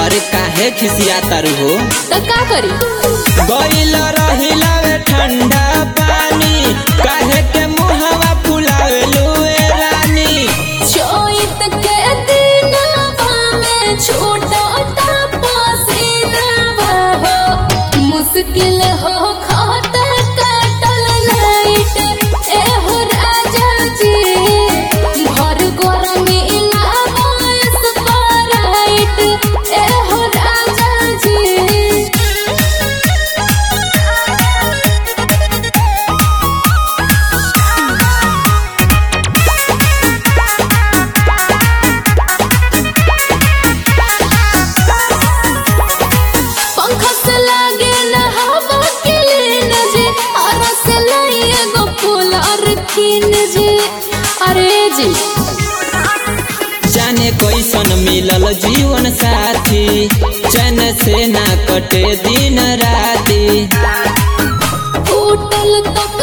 अरे काहे खिसिया तारू हो तो का करी गइल रहिला वे ठंडा पानी काहे के मुहवा फुलावेलू ए रानी चोइत के दिनवा में छूटो पसीनावा हो मुश्किल हो खाता कटल लाइट ए हो राजा जी घर गरमी लावा स्प्राइट ए हो राजा जी पंखा से लागे ना हवा के लेन जे और से लाइए गो फूल और कीन जे अरे जी जाने कैसन मिलल जीवन साथी चैन से ना कटे दिन राती टूटल तो